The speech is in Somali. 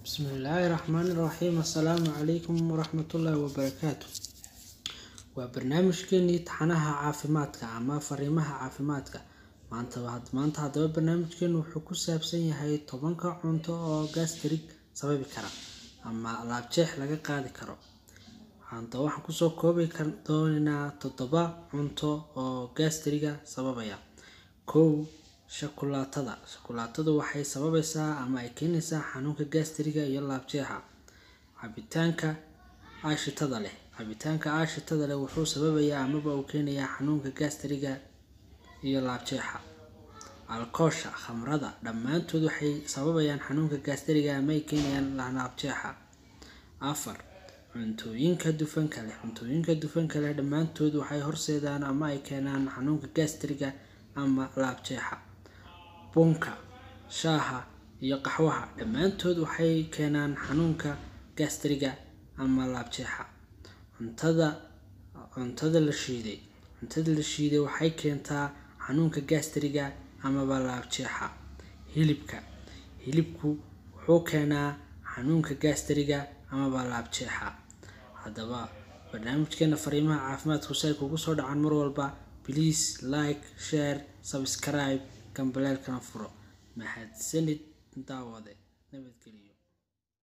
Bismillaahi Raxmaani Raxiim Assalaamu calaykum waraxmatullaahi wabarakaatu waa barnaamijkeenii taxanaha caafimaadka ama fariimaha caafimaadka maanta maanta haddaba barnaamijkeenu wuxuu ku saabsan yahay tobanka cunto oo gastrik sababi kara ama laabjeex laga qaadi karo haddaba waxaan kusoo koobi doonaynaa toddoba cunto oo gastriga sababaya kow shukulaatada shukulaatadu waxay sababaysaa ama ay keenaysaa xanuunka gastriga iyo laabjeexa cabitaanka aashitada leh cabitaanka aashitada leh wuxuu sababayaa amaba uu keenayaa xanuunka gastriga iyo laabjeexa alkoosha khamrada dhammaantood waxay sababayaan xanuunka gastriga ama ay keenayaan laabjeexa afar cuntooyinka dufanka leh cuntooyinka dufanka leh dhammaantood waxay horseedaan ama ay keenaan xanuunka gastriga ama laabjeexa bunka shaaha iyo qaxwaha dhammaantood waxay keenaan xanuunka gastriga ama laabjeexa cuntada cuntada la shiiday cuntada la shiiday waxay keentaa xanuunka gastriga amaba laabjeexa hilibka hilibku wuxuu keenaa xanuunka gastriga amaba laabjeexa haddaba barnaamijkeena fariimaha caafimaadku si ay kugu soo dhacaan mar walba please like share subscribe gambaleelkana furo mahadsanid daawade nabadgelyo